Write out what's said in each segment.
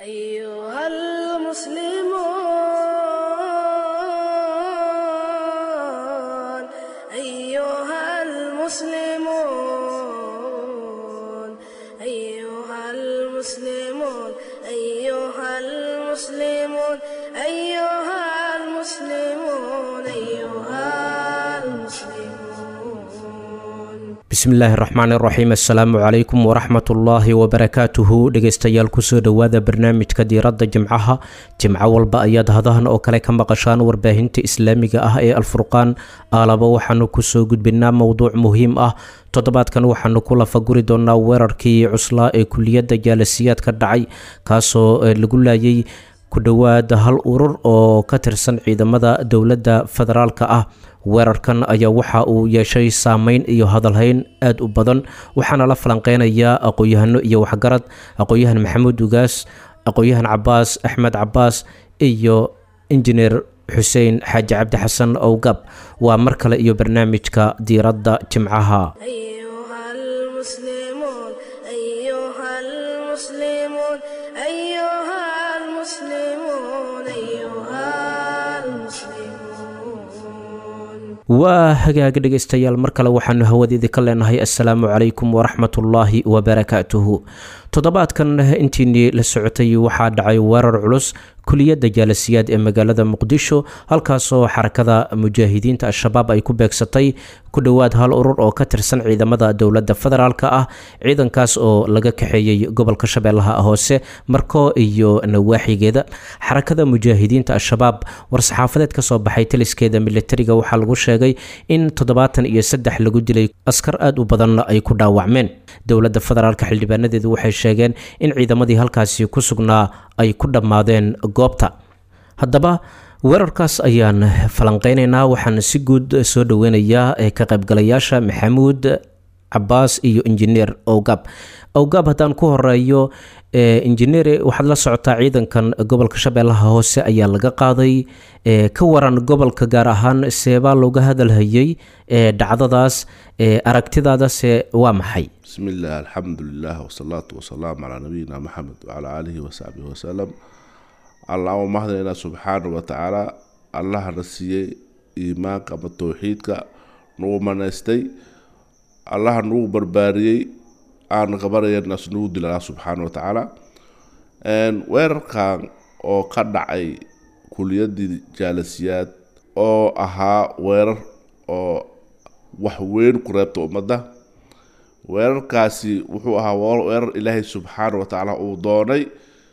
أيها المسلمون أيها المسلمون أيها المسلمون أيها المسلمون أيها المسلمون أيها المسلمون bismillaahi raxmaani raxiim assalaamu calaykum waraxmatullaahi wabarakaatuhu dhegeystayaal kusoo dhowaada barnaamijka diiradda jimcaha jimco walba ayaad hadahan oo kale ka maqashaan warbaahinta islaamiga ah ee alfurqaan aalaba waxaanu kusoo gudbinaa mowduuc muhiim ah toddobaadkan waxaanu ku lafaguri doonaa weerarkii cuslaa ee kuliyadda jaalasiyaad ka dhacay kaasoo lagu laayay ku dhowaad hal urur oo ka tirsan ciidamada dowladda federaalka ah weerarkan ayaa waxa uu yeeshay saameyn iyo hadalhayn aad u badan waxaana la falanqeynayaa aqoon-yahano iyo waxgarad aqoon-yahan maxamuud ugaas aqoon-yahan cabaas axmed cabaas iyo injineer xuseen xaaji cabdi xasan owgab waa mar kale iyo barnaamijka diiradda jimcaha أيها المسلمون أيها المسلمون أيها المسلمون أيها المسلمون waa hagaag dhegaystayaal mar kale waxaanu hawadeedii ka leenahay assalaamu calaykum waraxmatullaahi wabarakaatuhu toddobaadkan intiinii la socotay waxaa dhacay weerar culus kuliyadda jaalasiyaad ee magaalada muqdisho halkaasoo xarakada mujaahidiinta al-shabaab ay ku beegsatay ku dhowaad hal urur oo ka tirsan ciidamada dowladda federaalka ah ciidankaas oo laga kaxeeyey gobolka shabeellaha hoose marko iyo nawaaxigeeda xarakada mujaahidiinta al-shabaab war-saxaafadeed ka soo baxay taliskeeda militariga waxaa lagu sheegay in toddobaatan iyo saddex lagu dilay askar aad u badanna ay ku dhaawacmeen dowladda federaalka xildhibaanadeedu waxay sheegeen in ciidamadii halkaasi ku sugnaa ay ku dhammaadeen goobta haddaba weerarkaas ayaan falanqeynaynaa waxaan si guud soo dhoweynayaa ee ka qaybgalayaasha maxamuud cabaas iyo injineer owgab owgab haddaan ku horeeyo injineer waxaad la socotaa ciidankan gobolka shabeellaha hoose ayaa laga qaaday ka waran gobolka gaar ahaan seebaa looga hadalhayay dhacdadaas aragtidaadase waa maxay بسم الله الحمد لله والصلاة والسلام على نبينا محمد وعلى آله وصحبه وسلم اللهم مهدنا سبحانه وتعالى الله نسيي إيمانك أما توحيدك نو منستي الله نو برباريي aan qabanayanaas nugu dilaa subxaana wa tacaala weerarkan oo ka dhacay kuliyadii jaalasiyaad oo ahaa weerar oo wax weyn ku reebta ummadda weerarkaasi wuxuu ahaa weerar ilaahay subxaana wa tacaala uu doonay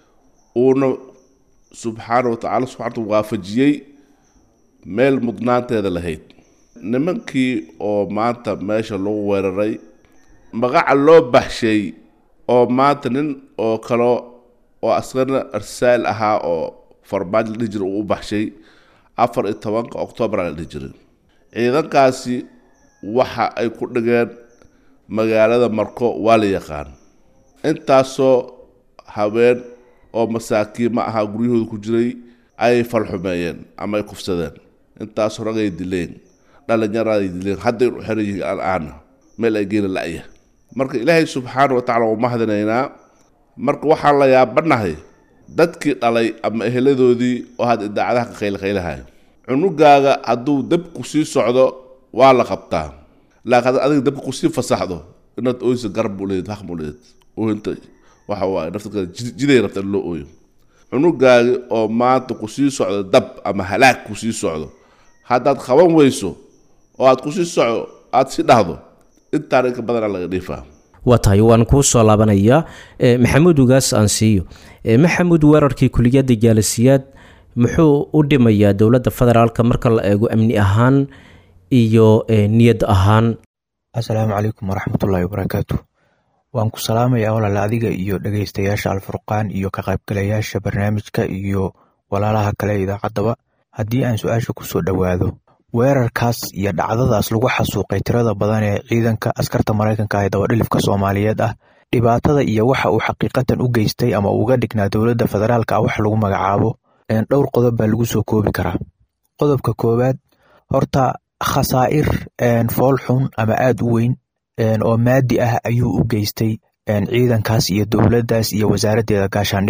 uuna subxaana wa tacala subxaana waafajiyey meel mudnaanteeda lahayd nimankii oo maanta meesha lagu weeraray magaca loo baxshay oo maanta nin oo kale oo askarna arsaal ahaa oo farmaajo la dhihi jira uu u baxshay afar iyo tobanka octoobar la dhihi jiray ciidankaasi waxa ay ku dhigeen magaalada marko waa la yaqaan intaasoo haween oo masaakiima ahaa guryahooda ku jiray ay falxumeeyeen ama ay kufsadeen intaasoo rag ay dileen dhalinyaraday dileen hadday u xiran yihiin al-aana meel ay geena la-ya marka ilaahay subxaana wa tacala waa mahadinaynaa marka waxaan la yaabanahay dadkii dhalay ama eheladoodii oo had idaacadaha ka qaylqaylahay cunugaaga hadduu dabku sii socdo waa la qabtaa laakiin haddaad adiga dabka kusii fasaxdo inaad ooysa garab buu leeyahed haq buu leeyahed ooyinta waxa waaye nafta jiday rabta in loo ooyo cunugaagi oo maanta kusii socdo dab ama halaag kusii socdo haddaad qaban weyso oo aad kusii socdo aad si dhahdo intaan inka badanaa laga dhiifaa waa tahay waan kuu soo laabanayaa maxamuud ugaas aan siiyo maxamuud weerarkii kuliyadda jaalasiyaad muxuu u dhimayaa dowladda federaalka marka la eego amni ahaan iyo niyad ahaan assalaamu calaykum waraxmatullaahi wabarakaatu waan ku salaamayaa walaal adiga iyo dhegeystayaasha alfurqaan iyo ka qaybgalayaasha barnaamijka iyo walaalaha kale idaacaddaba haddii aan su-aasha kusoo dhowaado weerarkaas iyo dhacdadaas lagu xasuuqay tirada badan ee ciidanka askarta maraykanka ee dabadhilifka soomaaliyeed ah dhibaatada iyo waxa uu xaqiiqatan u geystay ama uga dhignaa dowladda federaalka ah wax lagu magacaabo dhowr qodob baa lagu soo koobi karaa qodobka koowaad horta khasaa'ir fool xun ama aad u weyn oo maadi ah ayuu u geystay ciidankaas iyo dowladdaas iyo wasaaraddeeda gaashaandhigga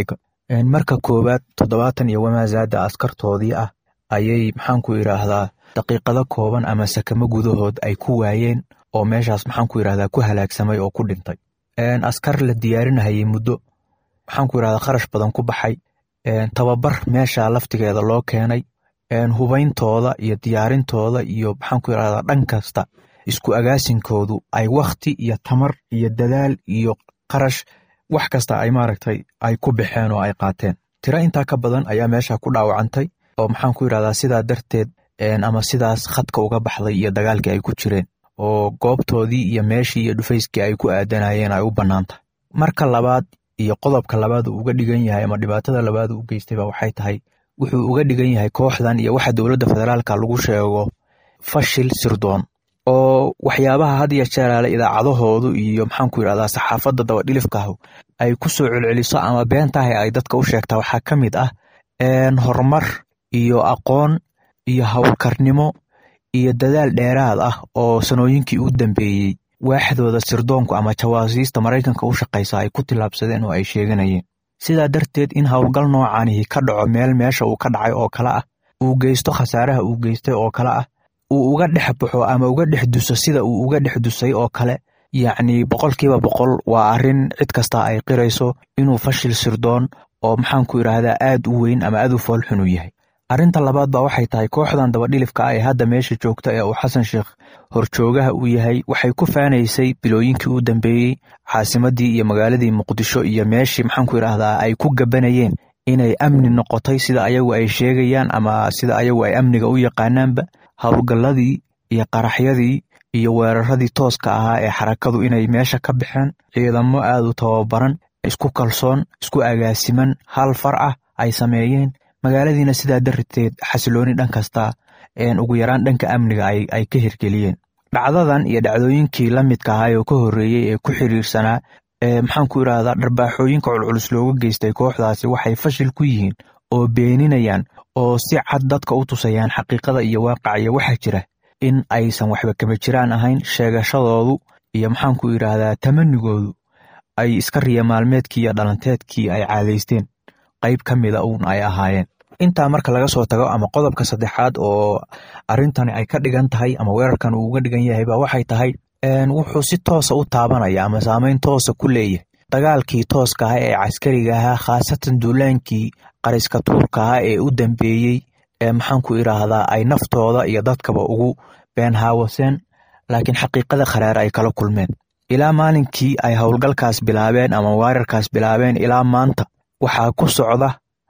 marka koowaad toddobaatan iyo wamaazaada askartoodii ah ayay maxaanku idhaahdaa daqiiqado kooban ama sakamo gudahood ay ku waayeen oo meeshaas maxaanku idhahdaa ku halaagsamay oo ku dhintay askar la diyaarinahayay muddo maxaanku idhahdaa kharash badan ku baxay tababar meesha laftigeeda loo keenay hubeyntooda iyo diyaarintooda iyo maxaanku idhahdaa dhan kasta isku agaasinkoodu ay wakti iyo tamar iyo dadaal iyo qarash wax kasta ay maaragtay ay ku baxeen oo ay qaateen tiro intaa ka badan ayaa meesha ku dhaawacantay oo maxaan ku yidhahdaa sidaa darteed ama sidaas khadka uga baxday iyo dagaalkii ay ku jireen oo goobtoodii iyo meeshii iyo dhufayskii ay ku aadanayeen ay u bannaan tahay marka labaad iyo qodobka labaad uu uga dhigan yahay ama dhibaatada labaad uu u geystayba waxay tahay wuxuu uga dhigan yahay kooxdan iyo waxa dowladda federaalka lagu sheego fashil sirdoon oo waxyaabaha had iyo jeeraale idaacadahoodu iyo maxaanku yidhahdaa saxaafadda dabadhilifkaahu ay ku soo celceliso ama beentahay ay dadka u sheegtaa waxaa ka mid ah horumar iyo aqoon iyo howlkarnimo iyo dadaal dheeraad ah oo sanooyinkii u dambeeyey waaxdooda sirdoonku ama jawaasiista maraykanka u shaqaysa ay ku tillaabsadeen oo ay sheeganayeen sidaa darteed in howlgal noocaanihi ka dhaco meel meesha uu ka dhacay oo kale ah uu geysto khasaaraha uu geystay oo kale ah uu uga dhex baxo ama uga dhex duso sida uu uga dhex dusay oo kale yacni boqolkiiba boqol waa arrin cid kasta ay qirayso inuu fashil sirdoon oo maxaanku idhaahdaa aad u weyn ama aad u foolxun u yahay arrinta labaad ba waxay tahay kooxdan dabadhilifka ah ee hadda meesha joogta ee uu xasan sheekh horjoogaha uu yahay waxay ku faanaysay bilooyinkii u dambeeyey caasimadii iyo magaaladii muqdisho iyo meeshii maxaanku idhaahdaa ay ku gabanayeen inay amni noqotay sida ayagu ay sheegayaan ama sida ayagu ay amniga u yaqaanaanba howlgalladii iyo qaraxyadii iyo weeraradii tooska ahaa ee xarakadu inay meesha ka baxeen ciidamo aad u tababaran isku kalsoon isku agaasiman hal far ah ay sameeyeen magaaladiina sidaa darteed xasilooni dhan kasta ugu yaraan dhanka amniga ay ka hirgeliyeen dhacdadan iyo dhacdooyinkii la midka ahaa oo ka horreeyey ee ku xiriirsanaa maxaanku idhahdaa dharbaaxooyinka culculus looga geystay kooxdaasi waxay fashil ku yihiin oo beeninayaan oo si cad dadka u tusayaan xaqiiqada iyo waaqaca iyo waxaa jira in aysan waxba kama jiraan ahayn sheegashadoodu iyo maxaanku idhaahdaa tamanigoodu ay iska riya maalmeedkii iyo dhalanteedkii ay caadaysteen qayb ka mida uun ay ahaayeen intaa marka laga soo tago ama qodobka saddexaad oo arrintani ay ka dhigan tahay ama weerarkan uu uga dhigan yahay ba waxay tahay wuxuu si toosa u taabanaya ama saameyn toosa ku leeyahay dagaalkii tooska ah ee caskariga ahaa khaasatan duulaankii qariska tuurka ah ee u dambeeyey ee maxaanku idhaahdaa ay naftooda iyo dadkaba ugu been haawaseen laakiin xaqiiqada kharaar ay kala kulmeen ilaa maalinkii ay howlgalkaas bilaabeen ama weerarkaas bilaabeen ilaa maanta waxaa ku socda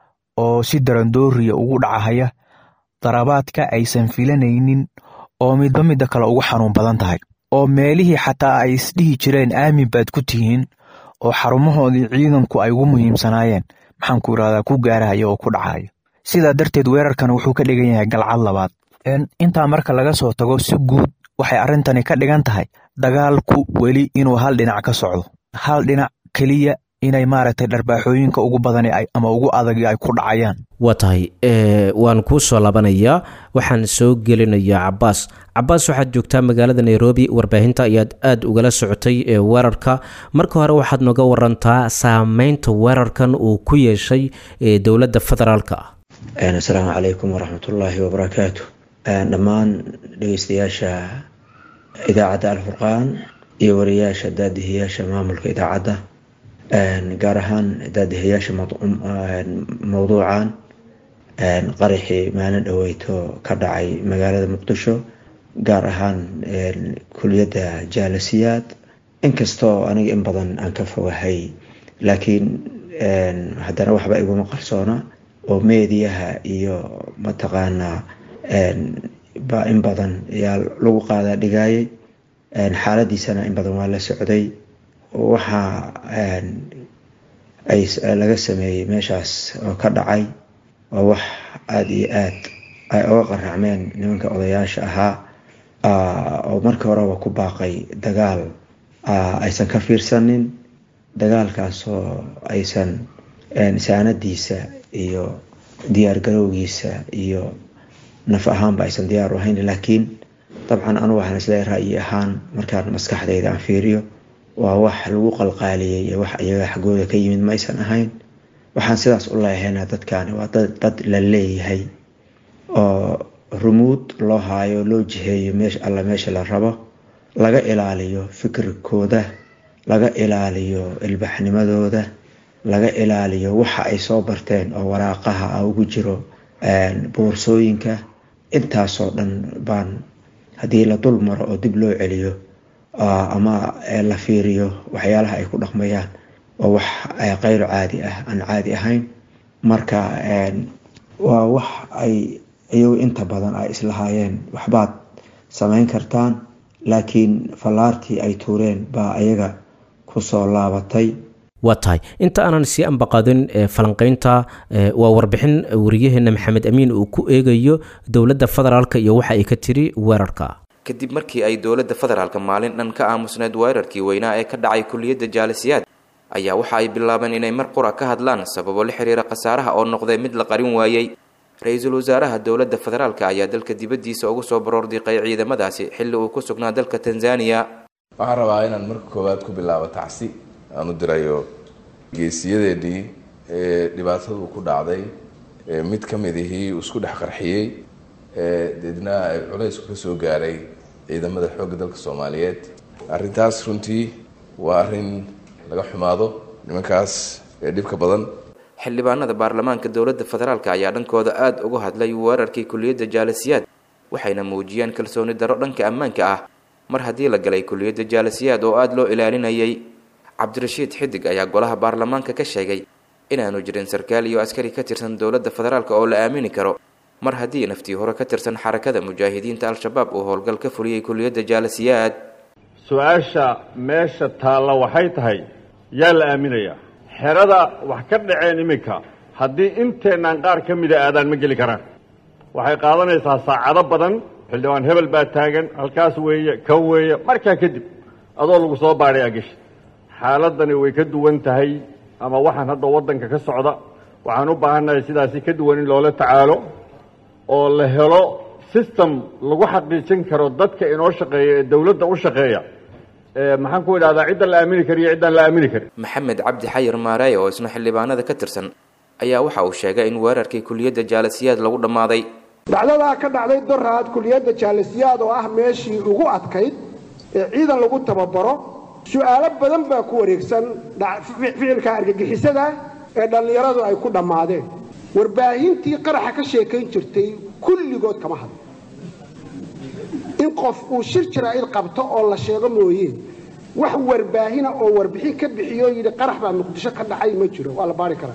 oo si darandooriya ugu dhacahaya darabaadka aysan filanaynin oo midba midda kale ugu xanuun badan tahay oo meelihii xataa ay isdhihi jireen aamin baad ku tihiin oo xarumahoodii ciidanku ay ugu muhiimsanaayeen maxaanku idhahdaa ku gaarahaya oo ku dhacaya sidaa darteed weerarkan wuxuu ka dhigan yahay galcad labaad intaa marka laga soo tago si guud waxay arrintani ka dhigan tahay dagaalku weli inuu hal dhinac ka socdo hal dhinac keliya inay maaragtay dharbaaxooyinka ugu badan ama ugu adagi ay ku dhacayaan waa tahay waan kuu soo labanayaa waxaan soo gelinayaa cabaas cabaas waxaad joogtaa magaalada nairobi warbaahinta ayaad aada ugala socotay weerarka marka hore waxaad nooga warantaa saameynta weerarkan uu ku yeeshay dowladda federaalka ah asalaamu calaykum waraxmatullaahi wabarakaatu dhammaan dhegeystayaasha idaacadda alfurqaan iyo wariyaasha daadihiyaasha maamulka idaacadda gaar ahaan daadihayaasha mowduucan qaraxii maalin dhaweyto ka dhacay magaalada muqdisho gaar ahaan kuliyadda jaalasiyaad inkastoo aniga in badan aan ka fogahay laakiin haddana waxba iguma qarsoona oo meediyaha iyo mataqaanaa ba in badan ayaa lagu qaadaa dhigayay xaaladiisana in badan waa la socday waxa ay laga sameeyey meeshaas oo ka dhacay waa wax aada iyo aad ay oga qaraacmeen nimanka odayaasha ahaa oo markii horeba ku baaqay dagaal aysan ka fiirsanin dagaalkaasoo aysan saanadiisa iyo diyaargarowgiisa iyo naf ahaanba aysan diyaar u ahayn laakiin dabcan anu waxaan isleeyahay ra'yi ahaan markaan maskaxdayda aan fiiriyo waa wax lagu qalqaaliyey wax iyaga xaggooda ka yimid ma aysan ahayn waxaan sidaas u leehayna dadkaani waa dad dad la leeyahay oo rumuud loo haayo loo jiheeyo meesha alla meesha la rabo laga ilaaliyo fikirkooda laga ilaaliyo ilbaxnimadooda laga ilaaliyo waxa ay soo barteen oo waraaqaha ah ugu jiro boorsooyinka intaasoo dhan baan haddii la dul maro oo dib loo celiyo ama la fiiriyo waxyaalaha ay ku dhaqmayaan oo wax kayro caadi ah aan caadi ahayn marka waa wax ay iyagu inta badan ay islahaayeen waxbaad samayn kartaan laakiin fallaartii ay tuureen baa ayaga kusoo laabatay waa tahay inta aanan sii ambaqaadin falanqeynta waa warbixin wariyaheena maxamed amiin uu ku eegayo dowladda federaalk iyo waxa ay ka tiri weerarka kadib markii ay dowladda federaalka maalin dhan ka aamusneed weerarkii weynaa ee ka dhacay kuliyadda jaalisiyaad ayaa waxa ay bilaabeen inay mar qura ka hadlaan sababo la xiriira khasaaraha oo noqday mid la qarin waayey ra-iisul wasaaraha dowladda federaalk ayaa dalka dibaddiisa ugu soo baroordiiqay ciidamadaasi xilli uu ku sugnaa dalka tanzaniya waxaan rabaa inaan marka koowaad ku bilaabo tacsi aan u dirayo geesiyadeennii ee dhibaatadu ku dhacday mid ka mid ihii isku dhex qarxiyey deedna ay culaysku ka soo gaaray ciidamada xoogga dalka soomaaliyeed arrintaas runtii waa arrin laga xumaado nimankaas ee dhibka badan xildhibaanada baarlamaanka dowladda federaalk ayaa dhankooda aada uga hadlay weerarkii kuliyadda jaalisiyaad waxayna muujiyeen kalsooni darro dhanka ammaanka ah mar haddii la galay kuliyadda jaalisiyaad oo aada loo ilaalinayay cabdirashiid xidig ayaa golaha baarlamaanka ka sheegay inaanu jirin sarkaal iyo askari ka tirsan dowladda federaalk oo la aamini karo mar haddii naftii hore ka tirsan xarakada mujaahidiinta al-shabaab uu howlgal ka fuliyey kuliyadda jaalisiyaad su-aasha meesha taalla waxay tahay yaa la aaminayaa xerada wax ka dhaceen iminka haddii inteennaan qaar ka mida aadaan ma geli karaan waxay qaadanaysaa saacado badan xildhibaan hebel baa taagan halkaas weeye kan weeye markaa kadib adoo lagu soo baadhay ageshi xaaladani way ka duwan tahay ama waxaan hadda waddanka ka socda waxaan u baahannahay sidaasi ka duwan in loola tacaalo oo la helo system lagu xaqiijin karo dadka inoo shaqeeya ee dowladda u shaqeeya maxaan ku idhahdaa cidda la aamini kariyo ciddaan la aamini karin maxamed cabdi xayir maareey oo isna xildhibaanada ka tirsan ayaa waxa uu sheegay in weerarkii kuliyadda jaalisiyaad lagu dhammaaday dhacdadaa ka dhacday doraad kuliyadda jaalisiyaad oo ah meeshii ugu adkayd ee ciidan lagu tababaro su-aalo badan baa ku wareegsan ficilka argagixisada ee dhallinyaradu ay ku dhammaadeen warbaahintii qaraxa ka sheekayn jirtay kulligood kama hadlo in qof uu shir jaraa'id qabto oo la sheego mooye wax warbaahina oo warbixin ka bixiyo yidhi qarax baa muqdisho ka dhacay ma jiro waa la baari karaa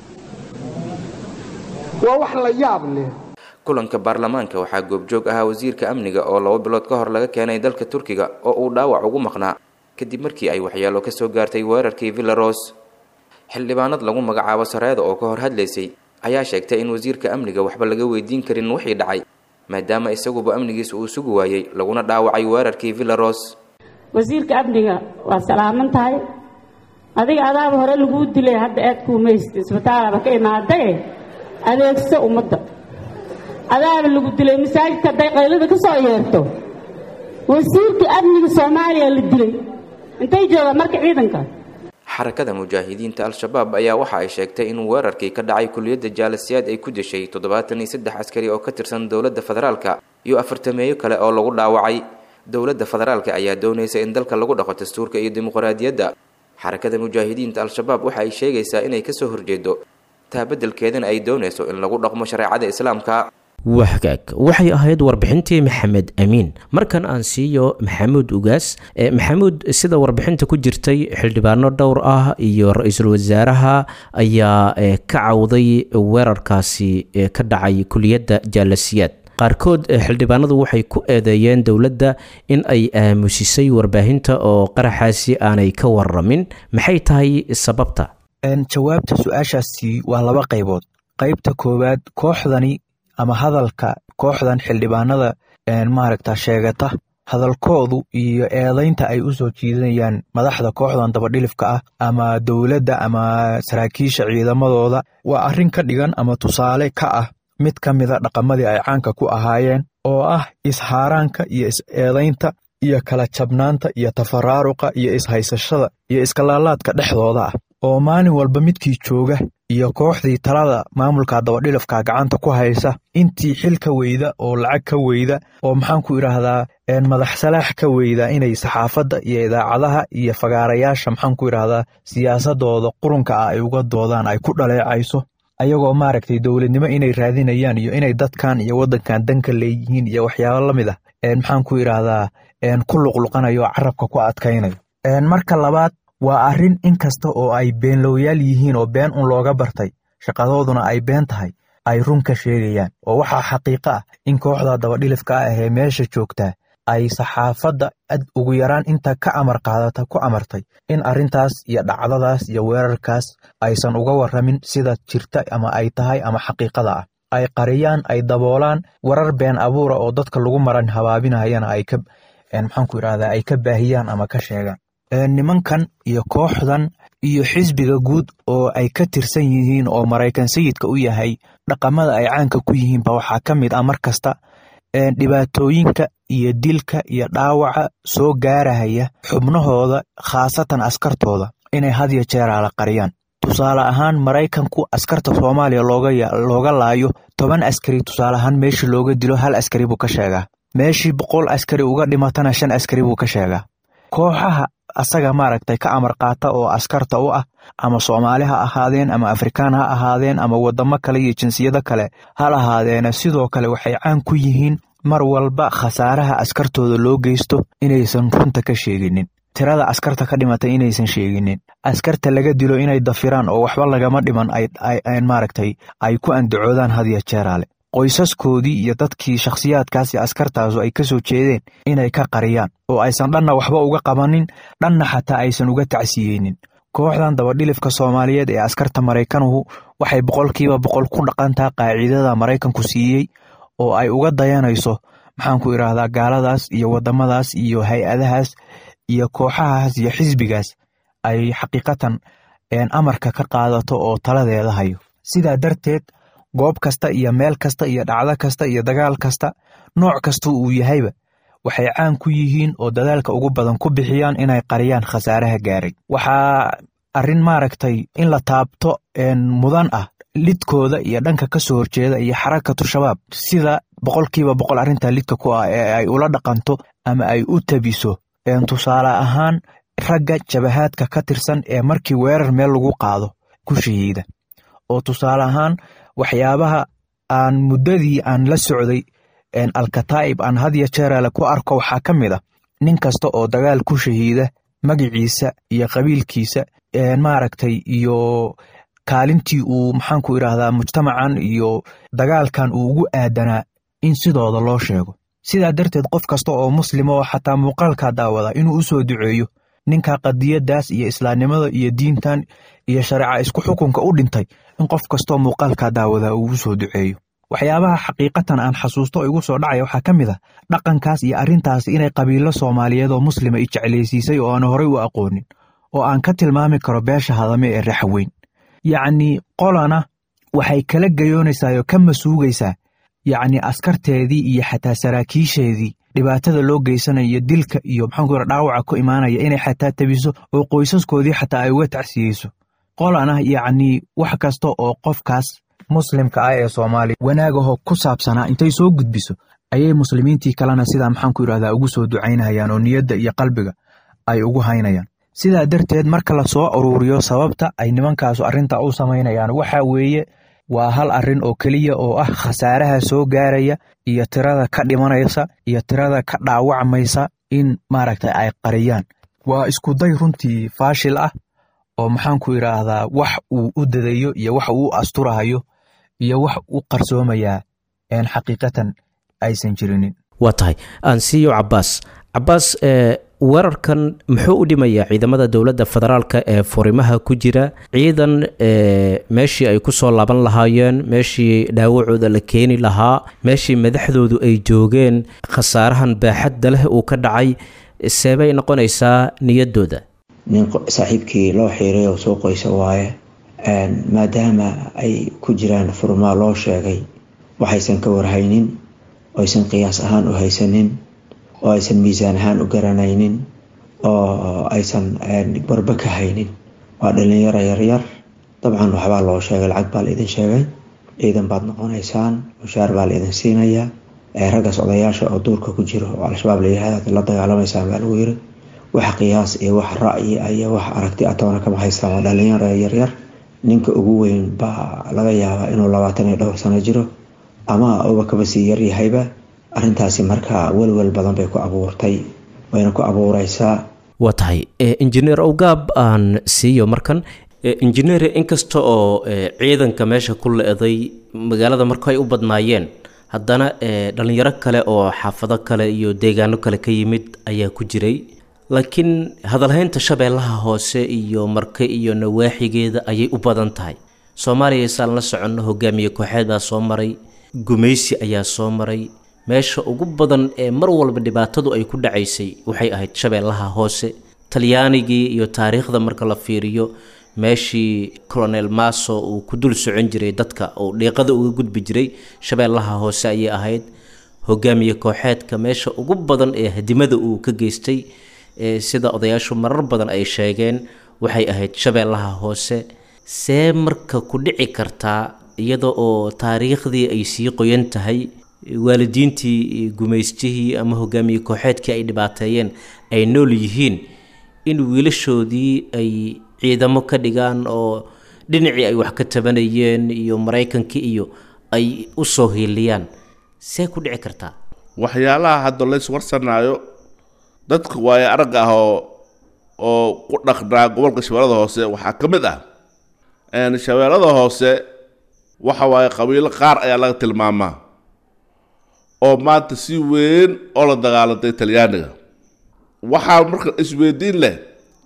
waa wax la yaab leh kulanka baarlamaanka waxaa goobjoog ahaa wasiirka amniga oo laba bilood ka hor laga keenay dalka turkiga oo uu dhaawac ugu maqnaa kadib markii ay waxyaalo ka soo gaartay weerarkii villaros xildhibaanad lagu magacaabo sareeda oo ka hor hadlaysay ayaa sheegtay in wasiirka amniga waxba laga weydiin karin wixii dhacay maadaama isaguba amnigiisa uu sugi waayey laguna dhaawacay weerarkii villaros wasiirka amniga waa salaaman tahay adiga adaaba hore laguu dilay hadda aad kuumaysta isbitaalaaba ka imaadae adeegso ummadda adaaba lagu dilay masaajidka hadday qaylada ka soo yeerto wasiirka amniga soomaaliya la dilay intay joogaan marka ciidanka xarakada mujaahidiinta al-shabaab ayaa waxa ay sheegtay in weerarkii ka dhacay kuliyadda jaalisiyaad ay ku deshay toddobaatan iyo saddex askari oo ka tirsan dowladda federaalka iyo afartameeyo kale oo lagu dhaawacay dowladda federaalka ayaa doonaysa in dalka lagu dhaqo dastuurka iyo dimuqraadiyadda xarakada mujaahidiinta al-shabaab waxa ay sheegaysaa inay kasoo horjeedo taa beddelkeedana ay doonayso in lagu dhaqmo shareecada islaamka wahgaag waxay ahayd warbixintii maxamed amiin markan aan siiyo maxamuud ugaas maxamuud sida warbixinta ku jirtay xildhibaano dhowr ah iyo ra-iisul wasaaraha ayaa ka cawday weerarkaasi ka dhacay kuliyadda jaalasiyaad qaarkood xildhibaanadu waxay ku eedeeyeen dowladda in ay aamusisay warbaahinta oo qaraxaasi aanay ka waramin maxay tahay sababta jawaabta su-aashaasi waa laba qaybood qaybta koowaad kooxdani ama hadalka kooxdan xildhibaanada maaragta sheegata hadalkoodu iyo eedaynta ay u soo jiidanayaan madaxda kooxdan dabadhilifka ah ama dowladda ama saraakiisha ciidamadooda waa arrin ka dhigan ama tusaale ka ah mid ka mida dhaqamadii ay caanka ku ahaayeen oo ah ishaaraanka iyo is-eedaynta iyo kala jabnaanta iyo tafaraaruqa iyo ishaysashada iyo iskalaalaadka dhexdooda ah oo maalin walba midkii jooga iyo kooxdii talada maamulka dabadhilafka gacanta ku haysa intii xil ka weyda oo lacag ka weyda oo maxaan ku idhaahdaa madax salaax ka weyda inay saxaafadda iyo idaacadaha iyo fagaarayaasha maxaan ku idhaahdaa siyaasadooda qurunka ah ay uga doodaan ay ku dhaleecayso ayagoo maaragtay dowladnimo inay raadinayaan iyo inay dadkan iyo waddankan danka leeyihiin iyo waxyaabo la mid ah maxaan ku idhaahdaa ku luqluqanayo oo carabka ku adkaynayo marka labaad waa arrin in kasta oo ay beenlowyaal yihiin oo been un looga bartay shaqadooduna ay been tahay ay run ka sheegayaan oo waxaa xaqiiqo ah in kooxda dabadhilifka ah ee meesha joogtaa ay saxaafadda ad ugu yaraan inta ka amar qaadata ku amartay in arrintaas iyo dhacdadaas iyo weerarkaas aysan uga warramin sida jirta ama ay tahay ama xaqiiqada ah ay qariyaan ay daboolaan warar been abuura oo dadka lagu maran habaabinayana ay ka maxaan ku idhahdaa ay ka baahiyaan ama ka sheegaan nimankan iyo kooxdan iyo xisbiga guud oo ay ka tirsan yihiin oo maraykan sayidka u yahay dhaqamada ay caanka ku yihiinba waxaa ka mid ah mar kasta dhibaatooyinka iyo dilka iyo dhaawaca soo gaarahaya xubnahooda khaasatan askartooda inay hadya jeeraala qariyaan tusaale ahaan maraykanku askarta soomaaliya looga laayo toban askari tusaale ahaan meeshii looga dilo hal askari buu ka sheegaa meeshii boqol askari uga dhimatana shan askari buu ka sheegaa kooxaha asaga maaragtay ka amar qaata oo askarta u ah ama soomaali ha ahaadeen ama afrikaan ha ahaadeen ama wadamo kale iyo jinsiyado kale ha lahaadeena sidoo kale waxay caan ku yihiin mar walba khasaaraha askartooda loo geysto inaysan runta ka sheeginin tirada askarta ka dhimatay inaysan sheeginin askarta laga dilo inay dafiraan oo waxba lagama dhiman maaragtay ay ku andacoodaan hadiya jeeraale qoysaskoodii iyo dadkii shakhsiyaadkaas iyo askartaasu ay ka soo jeedeen inay ka qariyaan oo aysan dhanna waxba uga qabanin dhanna xataa aysan uga tacsiyeynin kooxdan dabadhilifka soomaaliyeed ee askarta maraykanuhu waxay boqolkiiba boqol ku dhaqantaa qaacidada maraykanku siiyey oo ay uga dayanayso maxaan ku idhaahdaa gaaladaas iyo wadamadaas iyo hay-adahaas iyo kooxahaas iyo xisbigaas ay xaqiiqatan amarka ka qaadato oo taladeeda hayo sidaa darteed goob kasta iyo meel kasta iyo dhacdo kasta iyo dagaal kasta nooc kasta uu yahayba waxay caan ku yihiin oo dadaalka ugu badan ku bixiyaan inay qariyaan khasaaraha gaaray waxaa arrin maaragtay in la taabto mudan ah lidkooda iyo dhanka ka soo horjeeda iyo xarakatu shabaab sida boqolkiiba boqol arrinta lidka ku ah ee ay ula dhaqanto ama ay u tabiso tusaale ahaan ragga jabahaadka ka tirsan ee markii weerar meel lagu qaado ku shahiida oo tusaale ahaan waxyaabaha aan muddadii aan la socday alkataa'ib aan hadya jeeraale ku arko waxaa ka mid ah nin kasta oo dagaal ku shahiida magiciisa iyo qabiilkiisa maaragtay iyo kaalintii uu maxaanku idhaahdaa mujtamacan iyo dagaalkan uu ugu aadanaa in sidooda loo sheego sidaa darteed qof kasta oo muslima oo xataa muuqaalkaa daawada inuu u soo duceeyo ninka qadiyadaas iyo islaamnimada iyo diintan iyo shareeca isku xukunka u dhintay in qof kastoo muuqaalkaa daawada uu u soo duceeyo waxyaabaha xaqiiqatan aan xasuusto igu soo dhacaya waxaa ka mid ah dhaqankaas iyo arrintaasi inay qabiilo soomaaliyeed oo muslima i jeclaysiisay oo aan horey u aqoonin oo aan ka tilmaami karo beesha hadame ee raxweyn yacni qolana waxay kala gayoonaysaa oo ka masuugaysaa yacni askarteedii iyo xataa saraakiisheedii dhibaatada loo geysanayo dilka iyo maxaanku yara dhaawaca ku imaanaya inay xataa tabiso oo qoysaskoodii xataa ay uga tacsiyeyso qolana yacni wax kasta oo qofkaas muslimka ah ee soomaaliya wanaagaho ku saabsanaa intay soo gudbiso ayay muslimiintii kalena sidaa maxaanku yidhahdaa ugu soo ducaynayaan oo niyadda iyo qalbiga ay ugu haynayaan sidaa darteed marka la soo aruuriyo sababta ay nimankaasu arrinta u samaynayaan waxa weeye waa hal arrin oo keliya oo ah khasaaraha soo gaaraya iyo tirada ka dhimanaysa iyo tirada ka dhaawacmaysa in maaragta ay qariyaan waa iskuday runtii faashil ah oo maxaanku idhaahdaa wax uu u dadayo iyo wax uu asturahayo iyo wax u qarsoomayaa een xaqiiqatan aysan jirinin waa tahay aansiiyo cabaas cabaas weerarkan muxuu u dhimayaa ciidamada dowladda federaalka ee furimaha ku jira ciidan meeshii ay kusoo laaban lahaayeen meeshii dhaawacooda la keeni lahaa meeshii madaxdoodu ay joogeen khasaarahan baaxadda leh uu ka dhacay seebay noqonaysaa niyaddooda nin saaxiibkii loo xiiray oo soo qoysa waaye maadaama ay ku jiraan furmaa loo sheegay waxaysan ka warhaynin oo aysan qiyaas ahaan u haysanin oo aysan miisaan ahaan u garanaynin oo aysan barba ka haynin waa dhalinyaro yaryar dabcan waxbaa loo sheegay lacag baa la idin sheegay ciidan baad noqonaysaan mushaar baa la idin siinayaa raggaas odayaasha oo duurka ku jiro oo al-shabaab layihahda la dagaalamaysaan baa lagu yiri wax qiyaas iyo wax ra'yi iyo wax aragti atoona kama haystaan waa dhalinyaro yaryar ninka ugu weyn baa laga yaabaa inuu labaatan iyo dhowr sano jiro ama uba kaba sii yaryahayba arrintaasi markaa welwel badan bay ku abuurtay wayna ku abuureysaa waa tahay injineer owgaab aan siiyo markan injineer inkasta oo ciidanka meesha ku le-day magaalada marka ay u badnaayeen haddana dhalinyaro kale oo xaafado kale iyo deegaano kale ka yimid ayaa ku jiray laakiin hadalhaynta shabeellaha hoose iyo marke iyo nawaaxigeeda ayay u badan tahay soomaaliya isaan la soconno hogaamiye kooxeed baa soo maray gumaysi ayaa soo maray meesha ugu badan ee mar walba dhibaatadu ay ku dhacaysay waxay ahayd shabeellaha hoose talyaanigii iyo taariikhda marka la fiiriyo meeshii colonel maso uu ku dul socon jiray dadka uu dhiiqada uga gudbi jiray shabeellaha hoose ayay ahayd hogaamiye kooxeedka meesha ugu badan ee hadimada uu ka geystay sida odayaashu marar badan ay sheegeen waxay ahayd shabeellaha hoose see marka ku dhici kartaa iyada oo taariikhdii ay sii qoyan tahay waalidiintii gumaystihii ama hogaamiye kooxeedkii ay dhibaateeyeen ay nool yihiin in wiilashoodii ay ciidamo ka dhigaan oo dhinacii ay wax ka tabanayeen iyo maraykankii iyo ay u soo hiiliyaan see ku dhici kartaa waxyaalaha hadda lays warsanaayo dadka waayo aragga ah oo oo ku dhaqnaa gobolka shabeellada hoose waxaa ka mid ah shabeellada hoose waxa waaye qabiilo qaar ayaa laga tilmaamaa oo maanta si weyn oo la dagaalantay talyaaniga waxaa marka isweydiin leh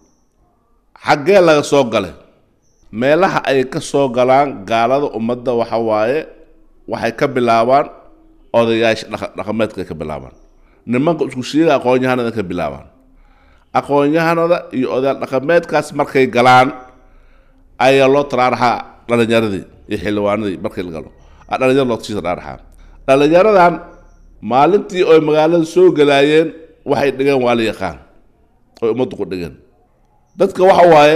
xaggee laga soo galay meelaha ay ka soo galaan gaalada ummadda waxa waaye waxay ka bilaabaan odayaasha dhaqameedka ka bilaabaan nimanka isku sheega aqoon-yahanada ka bilaabaan aqoon-yahanada iyo odayaal dhaqameedkaas markay galaan ayaa loo taraaraxaa dhalinyaradii iyo xildhibaanadii markii la galo dhalinyaro loo sii taraaraxaa dhalinyaradan maalintii oy magaalada soo galaayeen waxay dhigeen waa la yaqaan oy ummaddu ku dhigeen dadka waxa waaye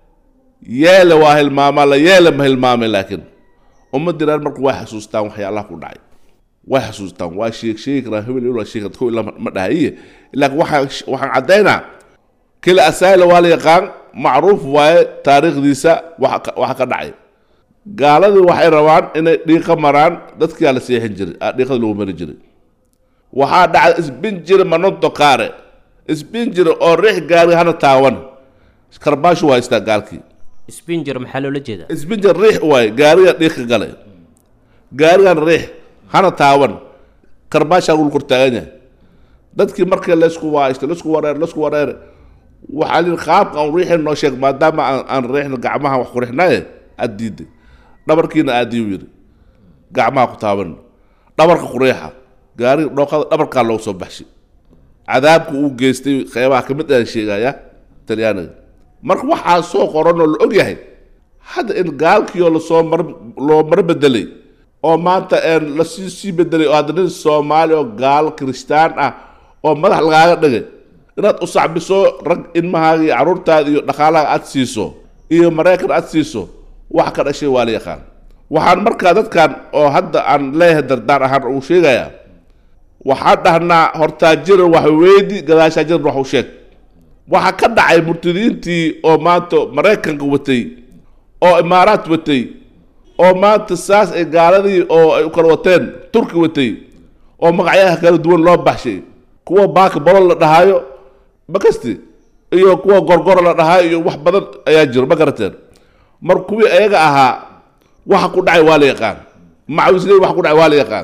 yeele waa hilmaamaa la yeele ma hilmaamay laakiin ummaddiiraan marku way xasuustaan waxyaalaha ku dhacay way xasuustaan waa sheeg sheegi karaa hebel ilaa sheeg ko ilaa ma dhahaye laakiin waxaan waxaan caddaynaa kila asaayla waa la yaqaan macruuf waaye taariikhdiisa waxa waxa ka dhacay gaaladii waxay rabaan inay dhiiqa maraan dadkiyaa la seexin jiray dhiiqada lagu mari jiray waxaa dhacday isbinjiri manonto kaare isbinjiri oo riix gaari hana taawan karbaashu waa haystaa gaalkii sbinger maxaa loola jeedaa isbinjir riix waaye gaariga dhiiqa galay gaarigan riix hana taawan karbaashaa lagu kortaagan yahay dadkii markii laysku waaysto laysku wareer laysku wareer waxaa lii qaabka aan riixin noo sheeg maadaama aan aan riixno gacmaha wax ku rixnaye aad diiday dhabarkiina aadiyu yidhi gacmaha ku taaban dhabarka ku riixa gaariga dhooqada dhabarkaa loogu soo baxshay cadaabku uu geystay qeybaha ka mid aan sheegaya talyaaniga marka waxaa soo qoran oo la og yahay hadda in gaalkiioo lasoo mar loo mar bedelay oo maanta lasii sii bedelay oo hadda nin soomaali oo gaal kiristaan ah oo madax lagaaga dhigay inaad u sacbiso rag ilmahaaga iyo carruurtaada iyo dhaqaalaha aad siiso iyo maraykan aad siiso wax ka dhashay waa la yaqaan waxaan markaa dadkan oo hadda aan leeyahay dardaan ahaan ugu sheegayaa waxaan dhahnaa hortaa jiran wax weydi gadaashaa jiran wax u sheeg waxaa ka dhacay murtadiintii oo maanta maraykanka watay oo imaaraad watay oo maanta saas ay gaaladii oo ay u kala wateen turki watay oo magacyaha kala duwan loo baxshay kuwa baaka bolol la dhahaayo makasti iyo kuwa gorgoro la dhahaayo iyo wax badan ayaa jiro ma garateen mar kuwii ayaga ahaa waxa ku dhacay waa la yaqaan macawisley waxa ku dhacay waa la yaqaan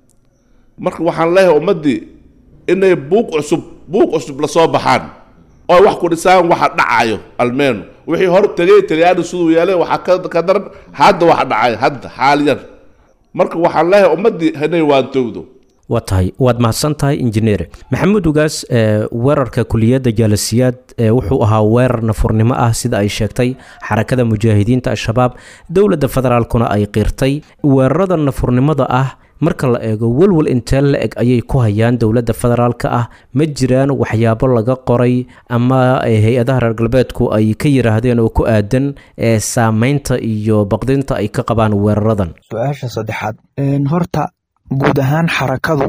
marka waxaan leeyahay ummaddii inay buuq cusub buuq cusub lasoo baxaan oo wax ku dhisaan waxa dhacayo almeenu wixii hor tegay talyaani siduu yeelay waxaa ka daran hadda waxa dhacay hadda xaaliyan marka waxaan leeyahay ummaddii inay waantowdo waa tahay waad mahadsan tahay injineer maxamuud ugaas weerarka kuliyadda jaalasiyaad wuxuu ahaa weerar nafurnimo ah sida ay sheegtay xarakada mujaahidiinta al-shabaab dowladda federaalkuna ay qirtay weerarada nafurnimada ah marka la eego welwel intee la eg ayay ku hayaan dowladda federaalka ah ma jiraan waxyaabo laga qoray ama hay-adaha reer galbeedku ay ka yiraahdeen oo ku aadan ee saameynta iyo baqdinta ay ka qabaan weeraradan su-aasha saddexaad horta guud ahaan xarakadu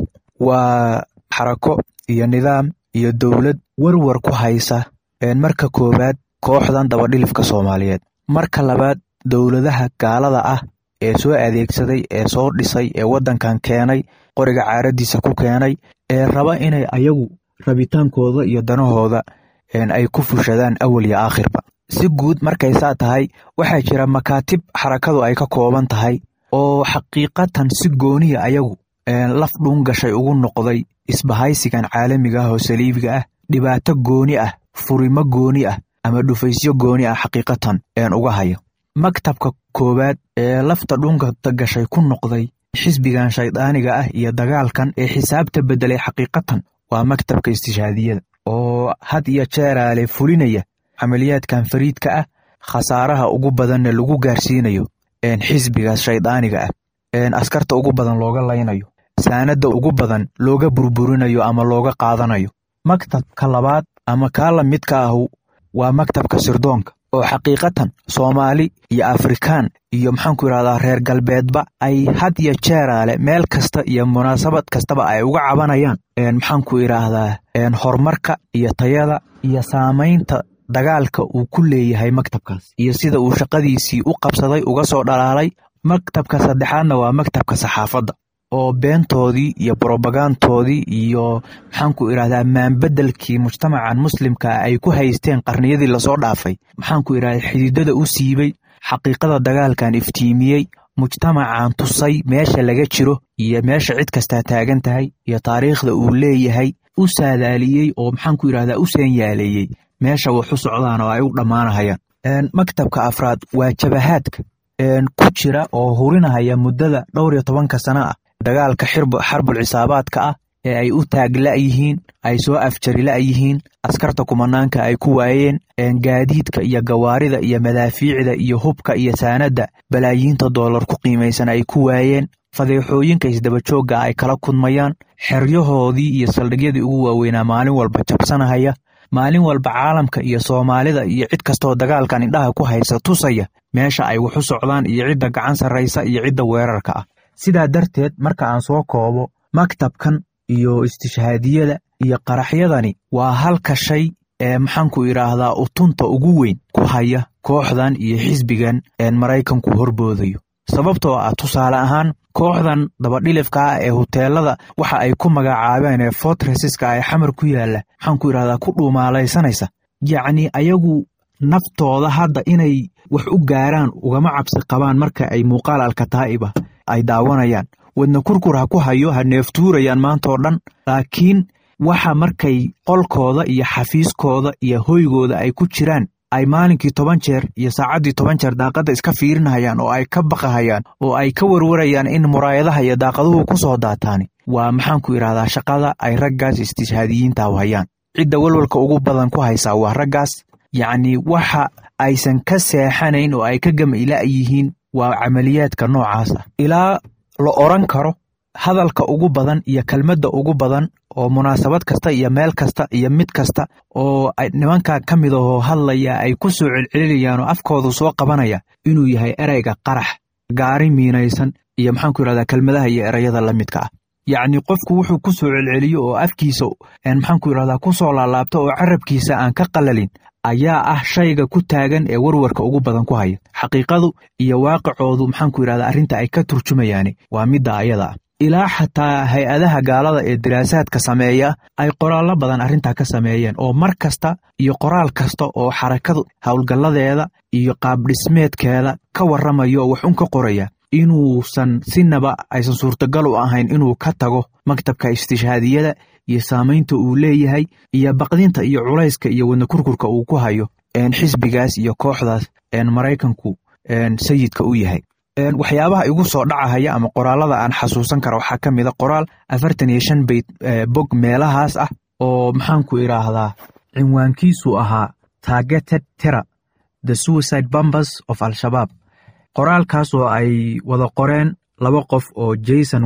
waa xarako iyo nidaam iyo dowlad werwer ku haysa marka koowaad kooxdan dabadhilifka soomaaliyeed marka labaad dowladaha gaalada ah ee soo adeegsaday ee soo dhisay ee waddankan keenay qoriga caaradiisa ku keenay ee raba inay ayagu rabitaankooda iyo danahooda ay ku fushadaan awal iyo aakhirba si guud markay saa tahay waxaa jira makaatib xarakadu ay ka kooban tahay oo xaqiiqatan si gooniya ayagu laf dhuun gashay ugu noqday isbahaysigan caalamiga ah oo saliibiga ah dhibaato gooni ah furimo gooni ah ama dhufaysyo gooni ah xaqiiqatan uga hayo maktabka koowaad ee lafta dhunkata gashay ku noqday xisbigan shaydaaniga ah iyo dagaalkan ee xisaabta beddelay xaqiiqatan waa maktabka istishhaadiyada oo had iyo jeeraale fulinaya camaliyaadkan fariidka ah khasaaraha ugu badanna lagu gaarsiinayo xisbigaas shaydaaniga ah askarta ugu badan looga laynayo saanadda ugu badan looga burburinayo ama looga qaadanayo maktabka labaad ama kaa la midka ahu waa maktabka sirdoonka oo xaqiiqatan soomaali iyo afrikaan iyo maxaanku yidhahdaa reer galbeedba ay had iyo jeeraale meel kasta iyo munaasabad kastaba ay uga cabanayaan maxaanku idhaahdaa horumarka iyo tayada iyo saamaynta dagaalka uu ku leeyahay maktabkaas iyo sida uu shaqadiisii u qabsaday uga soo dhalaalay maktabka saddexaadna waa maktabka saxaafadda oo beentoodii iyo brobagantoodii iyo maxaanku idhahdaa maanbedelkii mujtamacan muslimka ay ku haysteen qarniyadii lasoo dhaafay maxaanku idhahdaa xididada u siibay xaqiiqada dagaalkan iftiimiyey mujtamacan tusay meesha laga jiro iyo meesha cid kastaa taagan tahay iyo taariikhda uu leeyahay u saadaaliyey oo maxaanku idhahdaa u seenyaaleeyey meesha wax u socdaan oo ay u dhammaanahayaan maktabka afraad waa jabahaadka ku jira oo hurinahaya muddada dhowr iyo tobanka sana ah dagaalka xarbul cisaabaadka ah ee ay u taag la'yihiin ay soo afjari la'yihiin askarta kumanaanka ay ku waayeen gaadiidka iyo gawaarida iyo madaafiicda iyo hubka iyo saanadda balaayiinta doolar ku qiimaysan ay ku waayeen fadeexooyinka isdabajoogga ay kala kudmayaan xeryahoodii iyo saldhigyadii ugu waaweynaa maalin walba jabsanahaya maalin walba caalamka iyo soomaalida iyo cid kastoo dagaalkan indhaha ku haysa tusaya meesha ay wax u socdaan iyo cidda gacan sarraysa iyo cidda weerarka ah sidaa darteed marka aan soo koobo maktabkan iyo istishhaadiyada iyo qaraxyadani waa halka shay ee maxaanku idhaahdaa utunta ugu weyn ku haya kooxdan iyo xisbigan een maraykanku horboodayo sababtoo ah tusaale ahaan kooxdan dabadhilifka ah ee huteelada waxa ay ku magacaabeen ee fortreseska ee xamar ku yaalla maxaanku idhahdaa ku dhuumaalaysanaysa yacni ayagu naftooda hadda inay wax u gaaraan ugama cabsi qabaan marka ay muuqaal alkataa'iba ay daawanayaan wadna kurkur ha ku hayo ha neeftuurayaan maantaoo dhan laakiin waxa markay qolkooda iyo xafiiskooda iyo hoygooda ay ku jiraan ay maalinkii toban jeer iyo saacaddii toban jeer daaqadda iska fiirinahayaan oo ay ka baqahayaan oo ay ka warwarayaan in muraayadaha iyo daaqaduhu ku soo daataani waa maxaanku idhahdaa shaqada ay raggaas istishhaadiyiinta hayaan cidda walwalka ugu badan ku haysaa waa raggaas yacni waxa aysan ka seexanayn oo ay ka gamila yihiin waa camaliyaadka noocaas ah ilaa la odran karo hadalka ugu badan iyo kelmadda ugu badan oo munaasabad kasta iyo meel kasta iyo mid kasta oo nimanka ka mid ahoo hadlaya ay ku soo celcelinayaan oo afkoodu soo qabanaya inuu yahay ereyga qarax gaari miinaysan iyo maxaanku yidhahdaa kelmadaha iyo ereyada la midka ah yacni qofku wuxuu ku soo celceliyo oo afkiisa maxaanku yidhahdaa ku soo laalaabto oo carabkiisa aan ka qalalin ayaa ah shayga ku taagan ee warwarka ugu badan ku haya xaqiiqadu iyo waaqicoodu maxaanku yidhahdaa arrinta ay ka turjumayaani waa midda ayada ah ilaa xataa hay-adaha gaalada ee diraasaadka sameeya ay qoraallo badan arrintaa ka sameeyeen oo mar kasta iyo qoraal kasta oo xarakadu howlgalladeeda iyo qaabdhismeedkeeda ka warramayo oo wax un ka qoraya inuusan sinaba aysan suurtagal u ahayn inuu ka tago maktabka istishhaadiyada iyo saamaynta uu leeyahay iyo baqdinta iyo culayska iyo wadna kurkurka uu ku hayo xisbigaas iyo kooxdaas maraykanku sayidka u yahay waxyaabaha igu soo dhacahaya ama qoraalada aan xasuusan kara waxaa ka mid a qoraal afartan iyo shan bayt bog meelahaas ah oo maxaanku idhaahdaa cinwaankiisu ahaa targeted terror the suicide bombers of al-shabaab qoraalkaas oo ay wada qoreen laba qof oo jason won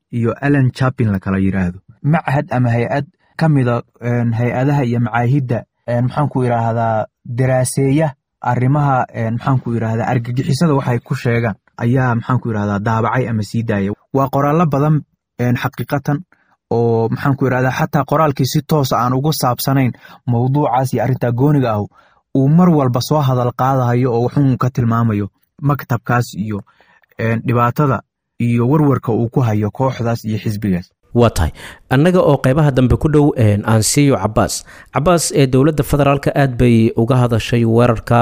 iyo alan chapin la kala yidhaahdo machad ama hay-ad ka mida hay-adaha iyo macaahidda maxaanku yidhaahdaa daraaseeya arrimaha maxaanku yidhahdaa argagixisada waxay ku sheegaan ayaa maxaanku yidhahdaa daabacay ama sii daaya waa qoraallo badan xaqiiqatan oo maxaanku yidhahdaa xataa qoraalkii si toosa aan ugu saabsanayn mawduucaas iyo arrintaa gooniga ah uu mar walba soo hadal qaadayo oo wuxuun ka tilmaamayo maktabkaas iyo dhibaatada iyo warwarka uu ku hayo kooxdaas iyo xisbigaas waa tahay annaga oo qeybaha dambe ku dhow aan siiyo cabaas cabaas ee dowladda federaalka aad bay uga hadashay weerarka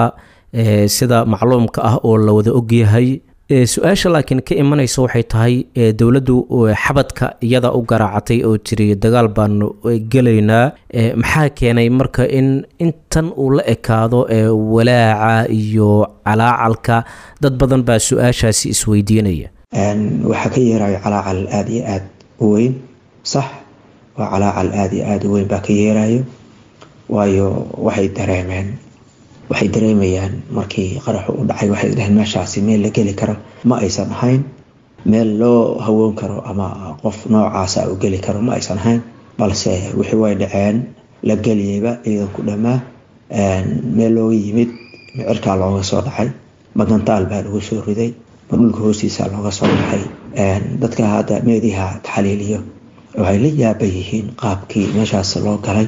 sida macluumka ah oo la wada ogyahay su-aasha laakiin ka imanaysa waxay tahay dowladdu xabadka iyada u garaacatay oo tiri dagaal baanu gelaynaa maxaa keenay marka in intan uu la ekaado walaaca iyo calaacalka dad badan baa su-aashaasi isweydiinaya waxaa ka yeerayo calaacal aada iyo aad u weyn sax waa calaacal aada iyo aada u weyn baa ka yeerayo waayo waxay dareemeen waxay dareemayaan markii qaraxu u dhacay waxay dhaheen meeshaasi meel la geli karo ma aysan ahayn meel loo hawoon karo ama qof noocaasa u geli karo ma aysan ahayn balse wixii way dhaceen la geliyeyba ciidanku dhammaa meel looga yimid micirkaa looga soo dhacay magantaal baa lagu soo riday ma dhulka hoostiisa looga soo baxay dadka hadda meediha taxaliiliyo waxay la yaaban yihiin qaabkii meeshaas loo galay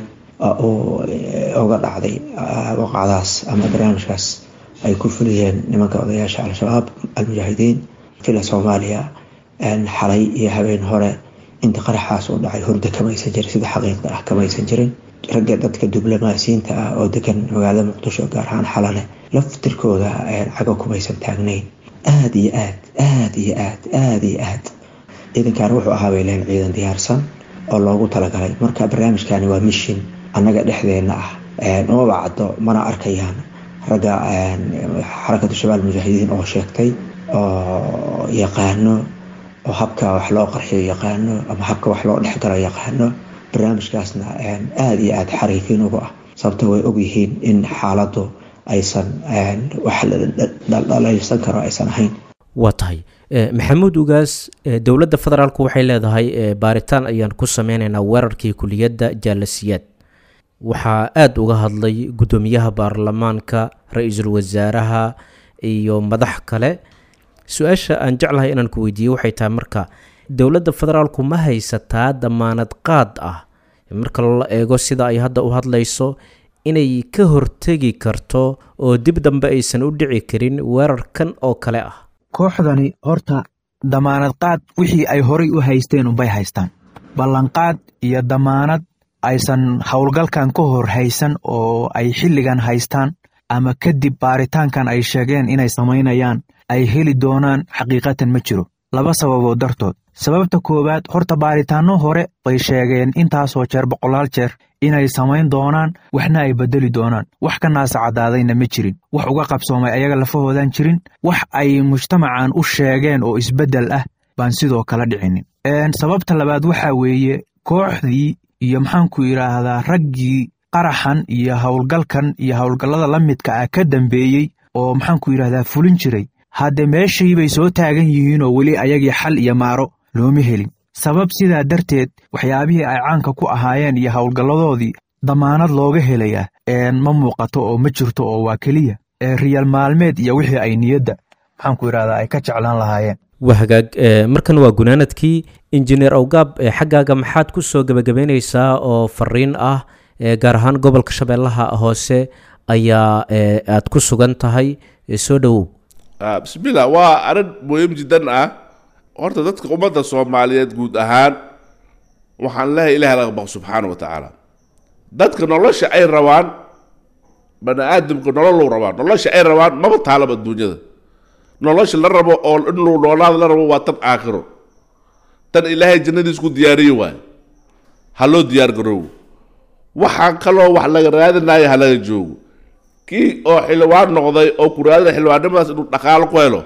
oo uga dhacday waqacdaas ama barnaamijkaas ay ku fuliyeen nimanka odayaasha al-shabaab al-mujaahidiin fila soomaaliya xalay iyo habeen hore inta qaraxaas u dhacay hurda kamaysan jirin sida xaqiiqda ah kamaysan jirin ragga dadka diblomaasiyiinta ah oo degan magaalada muqdisho gaar ahaan xalale laftirkooda cago kumaysan taagnayn aada iyo aad aada iyo aad aada iyo aad ciidankan wuxuu ahaa bay leyn ciidan diyaarsan oo loogu talagalay marka barnaamijkani waa mishin annaga dhexdeena ah umaba caddo mana arkayaan ragga xarakatu shabaal mujaahidiin oo sheegtay oo yaqaano oo habka wax loo qarxiyo yaqaano ama habka wax loo dhexgalo yaqaano barnaamijkaasna aada iyo aada xariifiin ugu ah sababto way ogyihiin in xaaladdu aysan wax dhaldhalaysan karo aysan ahayn waa tahay maxamuud ugaas dowladda federaalku waxay leedahay baaritaan ayaan ku sameyneynaa weerarkii kuliyadda jaalasiyaad waxaa aada uga hadlay guddoomiyaha baarlamaanka ra-iisul wasaaraha iyo madax kale su-aasha aan jeclahay inaan ku weydiiye waxay tahay marka dowladda federaalku ma haysataa damaanad qaad ah marka la eego sida ay hadda u hadlayso inay ka hortegi karto oo dib dambe aysan u dhici karin weerarkan oo kale ah kooxdani horta damaanad qaad wixii ay horay u haysteen unbay haystaan ballanqaad iyo damaanad aysan howlgalkan ka hor haysan oo ay xilligan haystaan ama kadib baaritaankan ay sheegeen inay samaynayaan ay heli doonaan xaqiiqatan ma jiro laba sababood dartood sababta koowaad horta baaritaanno hore bay sheegeen intaasoo jeer boqolaal jeer inay samayn doonaan waxna ay beddeli doonaan wax ka naasa caddaadayna ma jirin wax uga qabsoomay ayaga lafahoodaan jirin wax ay mujtamacan u sheegeen oo isbeddel ah baan sidoo kale dhicinin sababta labaad waxaa weeye kooxdii iyo maxaanku yidhaahdaa raggii qaraxan iyo howlgalkan iyo howlgallada la midka ah ka dambeeyey oo maxaanku yidhahdaa fulin jiray hadde meeshii bay soo taagan yihiinoo weli ayagii xal iyo maaro looma helin sabab sidaa darteed waxyaabihii ay caanka ku ahaayeen iyo howlgalladoodii damaanad looga helayaa ma muuqato oo ma jirto oo waa keliya riyal maalmeed iyo wixii ay niyadda maxaanku yidhahdaa ay ka jeclaan lahaayeen waa hagaag markan waa gunaanadkii injineer awgaab xaggaaga maxaad ku soo gebagabeyneysaa oo fariin ah gaar ahaan gobolka shabeellaha hoose ayaa aad ku sugan tahay soo dhowow bismillah waa arrin muhiim jiddan ah horta dadka ummadda soomaaliyeed guud ahaan waxaan lehay ilahi laga baqo subxaana wa tacaala dadka nolosha ay rabaan bani aadamka nololou rabaan nolosha ay rabaan maba taalaba adduunyada nolosha la rabo oo in luu noolaada la rabo waa tan aakhiro tan ilaahay jannadiis ku diyaariye waayo ha loo diyaar garoobo waxaan kaloo wax laga raadinayo ha laga joogo kii oo xildhibaan noqday oo ku raadina xildhibaannimadaas inuu dhaqaalo ku helo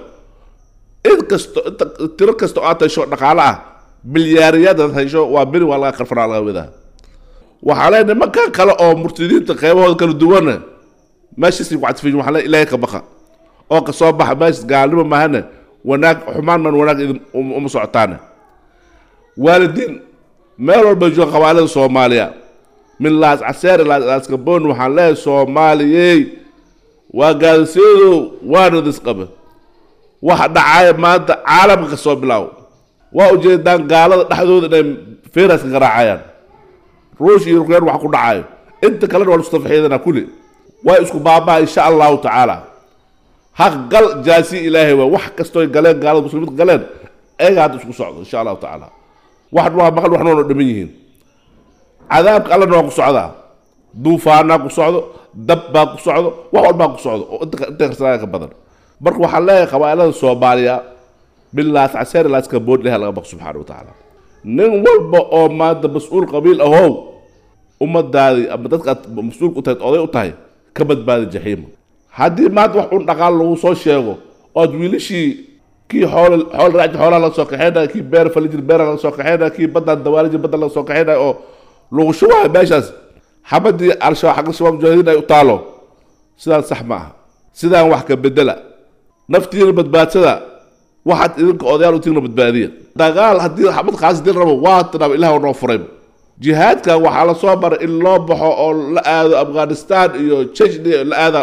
in kasto inta tiro kasta oo aad hesho dhaqaalo ah bilyaariyadaad hesho waa beri waa laga qarfanaa laga wadaa waxaa le nimankan kale oo murtadiinta qeybahooda kala duwana meeshaasi wactifiin waxaa le ilaahay ka baqa oo ka soo baxa meeshas gaalnimo mahana wanaag xumaan man wanaag idin uma socotaane waalidiin meel walba jooga qabailada soomaaliya min laas caseer ilaa laaskabon waxaan leeyahay soomaaliyey waa gaadasiyadu waana disqabe waxa dhacaya maanta caalamka ka soo bilaaw waa ujeedaan gaalada dhexdooda inay firaska garaacayaan ruush iyo rukyaan wax ku dhacayo inta kalena waa lustafxiidana kulli waa isku baabaa insha allahu tacaala haq gal jaasi ilaahay waa wax kastooy galeen gaalada muslimiinta galeen eega hadda isku socdo insha allahu tacaala wax waa maqal waxna waana dhiman yihiin cadaabka allana waa ku socdaa duufaanaa ku socdo dab baa ku socdo wax walbaa ku socdo oo inta inta karsanaya ka badan marka waxaan leeyahay qabaa'ilada soomaaliya bilaas caseer ilaaska boodleha laga baqo subxaana wa tacaala nin walba oo maanta mas-uul qabiil ahow ummadaadii ama dadkaad mas-uulka u tahay oday u tahay ka badbaadi jaxiima haddii maanta wax un dhaqaal lagu soo sheego ood wiilashii kii xool xool raaji xoolaha laga soo kaxeynaya kii beer falijir beera laga soo kaxeynaya kii baddaan dawaalijir badda laga soo kaxeynaya oo lagu shubayo meeshaas xabadii al-shabaab xagga shabaab mujaahidiin ay u taalo sidaan sax ma aha sidaan wax ka bedela naftiina badbaadsada waxaad idinka odayaal utiina badbaadiya dagaal haddii xabad qaas dil rabo waa tanaaba ilaah noo furay jihaadka waxaa la soo baray in loo baxo oo la aado afghanistan iyo chechnya la aada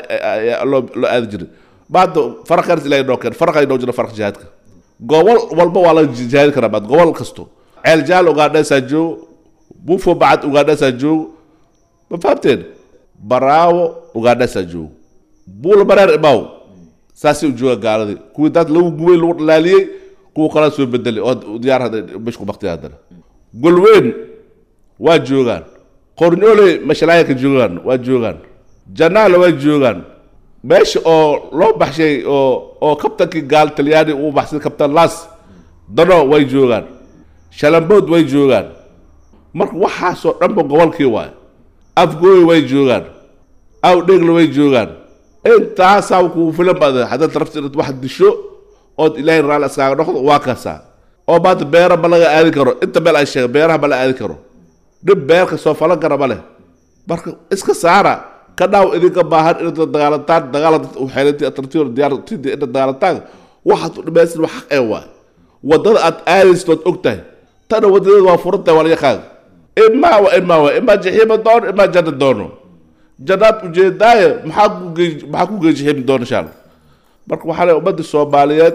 loo aadi jiray maanta faraqaas ilahay noo keen faraqay noo jira faraq jihaadka gobol walba waa la jihaadi karaa maad gobol kasto ceel jaal ugaadheesaa joogo bufo bacad ugaadheesaa joogo ma fahamteen baraawo ugaadheesaa joogo buula mareer imaaw saasay u jooga gaaladii kuwii daad lagu gubay lagu dhalaaliyey kuwa kalaa soo bedelay oo diyaar hadda bishku baktiya haddana golweyn waa joogaan qornyooley mashalaaya ka joogaan waa joogaan janaala waa joogaan meesha oo loo baxshay oo oo kabtankii gaal talyaani uu baxsay kabtan las dano way joogaan shalambood way joogaan marka waxaasoo dhanba gobolkii waay afgooy way joogaan awdheegla way joogaan intaasaa kuu filan baad haddaad rabti inaad wax disho ood ilaahay raalli iskaaga noqdo waa kaasaa oo maanta beera ma laga aadi karo inta meel ay sheega beeraha ma la aadi karo dhib beerka soo falan kara ma leh marka iska saara ka dhaaw idinka baahan inaad dagaalataan dagaalad xeelintii atartiyo diyaar tidii inaad dagaalataan waxaad u dhimaysin wax xaq ee waay waddada aad aadaysid ood og tahay tana waddadeeda waa furan tahay waa la yaqaan imaa wa imaa wa imaa jaxiima doono imaa janna doono jannaad ujeedaaye maxaa ku gey maxaa ku gey jaxiimi doono insha allah marka waxaa le ummadda soomaaliyeed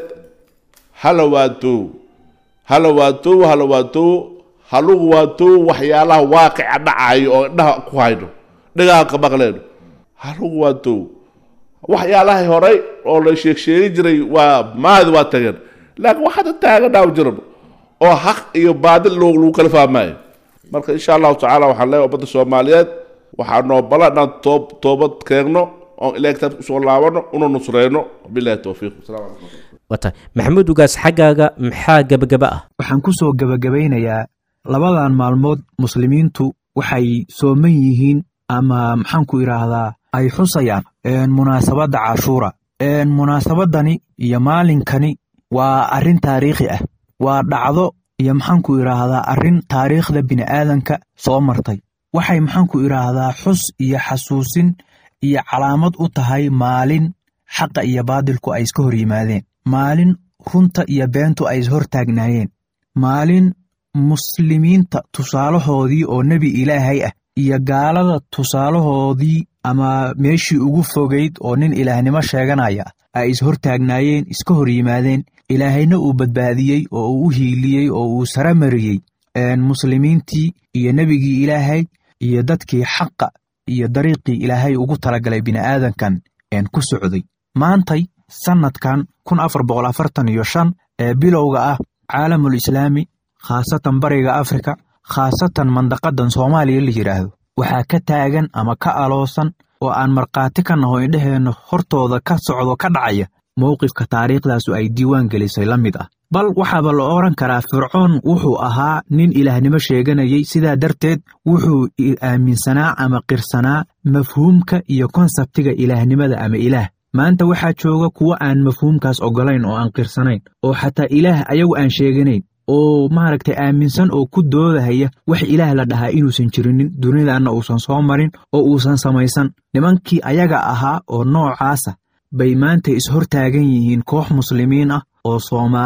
hala waatow hala waatow hala waatow halugu waatow waxyaalaha waaqica dhacayo oo indhaha ku hayno dhagaha ka maqleen halugu waatow waxyaalahay horay oo la sheeg sheegi jiray waa maadi waa tageen laakiin waxaada taagan dhaaw jiran oo xaq iyo baadil loo lagu kala fahmaayo marka insha allahu tacaala waxaan leeyahay ummadda soomaaliyeed waxaa noo bala inaan toob toobad keenno oon ilahay kitaabka usoo laabano una nusreyno bilahi towfiiq asalamu calaykum waa tahay maxamuud ugaas xaggaaga maxaa gebagaba ah waxaan ku soo gebagabaynayaa labadan maalmood muslimiintu waxay sooman yihiin ama maxaanku idhaahdaa ay xusayaan munaasabadda cashuura munaasabadani iyo maalinkani waa arrin taariikhi ah waa dhacdo iyo maxaanku idhaahdaa arrin taariikhda bini'aadanka soo martay waxay maxaanku idhaahdaa xus iyo xasuusin iyo calaamad u tahay maalin xaqa iyo baadilku ay iska hor yimaadeen maalin runta iyo beentu ay ishor taagnaayeen maalin muslimiinta tusaalahoodii oo nebi ilaahay ah iyo gaalada tusaalahoodii ama meeshii ugu fogayd oo nin ilaahnimo sheeganaya ay ishor taagnaayeen iska hor yimaadeen ilaahayna uu badbaadiyey oo uu u hiiliyey oo uu sara mariyey muslimiintii iyo nebigii ilaahay iyo dadkii xaqa iyo dariiqii ilaahay ugu talagalay bini'aadankan ku socday maantay sannadkan kun afar boqol afartan iyo shan ee bilowga ah caalamul islaami khaasatan bariga afrika khaasatan mandaqadan soomaaliya la yidhaahdo waxaa ka taagan ama ka aloosan oo aan markhaati ka naho indheheenna hortooda ka socdo ka dhacaya mowqifka taariikhdaasu ay diiwaan gelisay la mid ah bal waxaaba la odhan karaa fircoon wuxuu ahaa nin ilaahnimo sheeganayey sidaa darteed wuxuu aaminsanaa ama qirsanaa mafhuumka iyo konsabtiga ilaahnimada ama ilaah maanta waxaa jooga kuwo aan mafhuumkaas oggolayn oo aan qirsanayn oo xataa ilaah ayagu aan sheeganayn oo maaragtay aaminsan oo ku doodahaya wax ilaah la dhahaa inuusan jirinin dunidanna uusan soo marin oo uusan samaysan nimankii ayaga ahaa oo noocaasa bay maanta ishor taagan yihiin koox muslimiin ah oo soomaali ah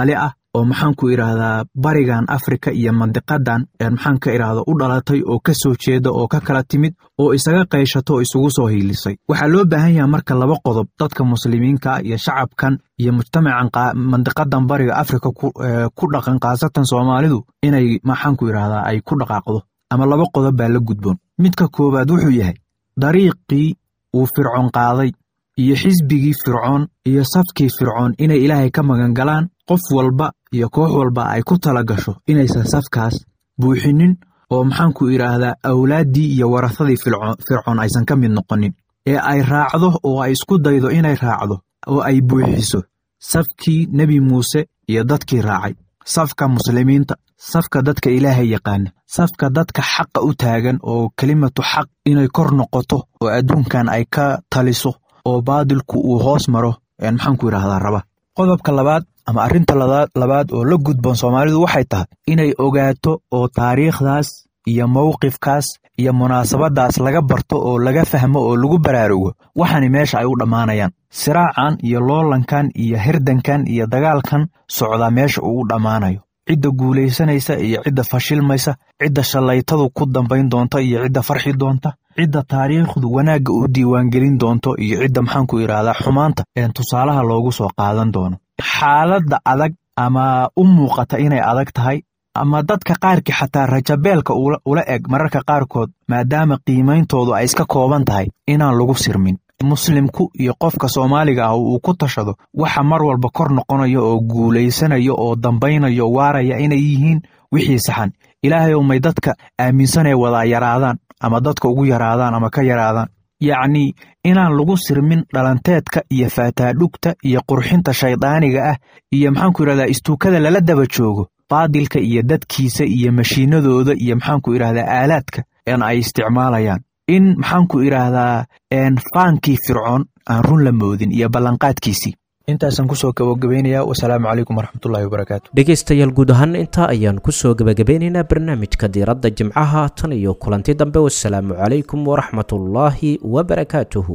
oo maxaan ku idhaahdaa barigan afrika iyo mandiqadan maxaan ka idhaahda u dhalatay oo ka soo jeeda oo ka kala timid oo isaga qayshato oo isugu soo hiilisay waxaa loo baahan yaha marka laba qodob dadka muslimiinka iyo shacabkan iyo mujtamacan mandiqadan bariga afrika ku dhaqan khaasatan soomaalidu inay maxaan ku idhaahdaa ay ku dhaqaaqdo ama laba qodob baa la gudboon midka koowaad wuxuu yahay dariiqii uu fircoon qaaday iyo xisbigii fircoon iyo safkii fircoon inay ilaahay ka magan galaan qof walba iyo koox walba ay ku tala gasho inaysan safkaas buuxinin oo maxaanku idhaahdaa awlaaddii iyo warahadii fircoon aysan ka mid noqonin ee ay raacdo oo ay isku daydo inay raacdo oo ay buuxiso safkii nebi muuse iyo dadkii raacay safka muslimiinta safka dadka ilaahay yaqaana safka dadka xaqa u taagan oo kelimatu xaq inay kor noqoto oo adduunkan ay ka taliso oo baadilku uu hoos maro maxaanku idhahdaa raba qodobka labaad ama arrinta labaad oo la gudboon soomaalidu waxay tahay inay ogaato oo taariikhdaas iyo mowqifkaas iyo munaasabadaas laga barto oo laga fahmo oo lagu baraarugo waxaani meesha ay u dhammaanayaan siraacan iyo loolankan iyo hirdankan iyo dagaalkan socdaa meesha uu u dhammaanayo cidda guulaysanaysa iyo cidda fashilmaysa cidda shallaytadu ku dambayn doonta iyo cidda farxi doonta cidda taariikhdu wanaagga u diiwaangelin doonto iyo cidda maxaanku idhaahdaa xumaanta een tusaalaha loogu soo qaadan doono xaaladda adag ama u muuqata inay adag tahay ama dadka qaarkii xataa rajabeelka ula eg mararka qaarkood maadaama qiimeyntoodu ay iska kooban tahay inaan lagu sirmin muslimku iyo qofka soomaaliga ah uu ku tashado waxa mar walba kor noqonayo oo guulaysanayo oo dambaynayo waaraya inay yihiin wixii saxan ilaahay ou may dadka aaminsanee wadaa yaraadaan ama dadka ugu yaraadaan ama ka yaraadaan yacnii inaan lagu sirmin dhalanteedka iyo faataadhugta iyo qurxinta shaydaaniga ah iyo maxaanku idhahdaa istuukada lala daba joogo baadilka iyo dadkiisa iyo mashiinadooda iyo maxaanku idhahdaa aalaadka een ay isticmaalayaan in maxaanku idhaahdaa faankii fircoon aan run la moodin iyo ballanqaadkiisii intaasaan kusoo gabagabaynayaa wasalaamu calaykum waraxmatullahi wabarakaatu dhegaystayaal guud ahaan intaa ayaan kusoo gabagabeynaynaa barnaamijka diiradda jimcaha tan iyo kulanti dambe wasalaamu calaykum waraxmatullaahi wabarakaatuhu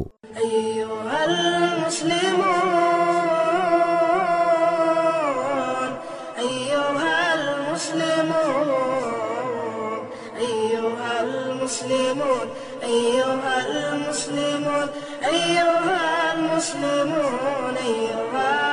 المسلمون أيها المسلمون أيها المسلمون أيها